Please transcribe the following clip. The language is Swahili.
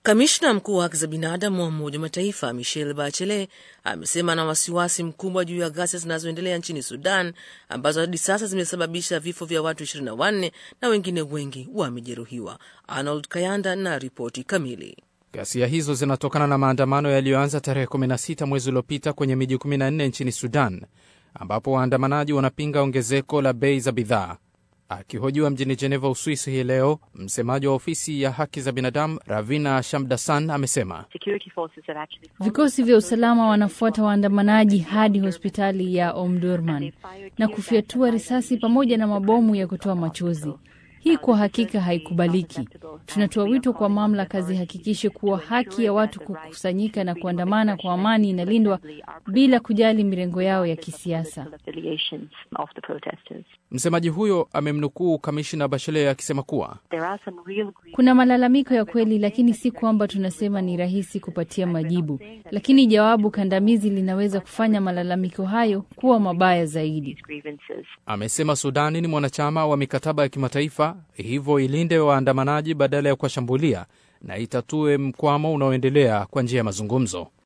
Kamishna mkuu wa haki za binadamu wa Umoja wa Mataifa Michelle Bachelet amesema na wasiwasi mkubwa juu ya ghasia zinazoendelea nchini Sudan ambazo hadi sasa zimesababisha vifo vya watu 24 na wengine wengi wamejeruhiwa. Arnold Kayanda na ripoti kamili. Ghasia hizo zinatokana na maandamano yaliyoanza tarehe 16 mwezi uliopita kwenye miji 14 nchini Sudan, ambapo waandamanaji wanapinga ongezeko la bei za bidhaa. Akihojiwa mjini Jeneva, Uswisi hii leo, msemaji wa ofisi ya haki za binadamu Ravina Shamdasan amesema vikosi vya usalama wanafuata waandamanaji hadi hospitali ya Omdurman na kufyatua risasi pamoja na mabomu ya kutoa machozi. Hii kwa hakika haikubaliki. Tunatoa wito kwa mamlaka zihakikishe kuwa haki ya watu kukusanyika na kuandamana kwa amani inalindwa bila kujali mirengo yao ya kisiasa. Msemaji huyo amemnukuu kamishna Bachelet akisema kuwa kuna malalamiko ya kweli, lakini si kwamba tunasema ni rahisi kupatia majibu, lakini jawabu kandamizi linaweza kufanya malalamiko hayo kuwa mabaya zaidi. Amesema Sudani ni mwanachama wa mikataba ya kimataifa, hivyo ilinde waandamanaji badala ya kuwashambulia na itatue mkwamo unaoendelea kwa njia ya mazungumzo.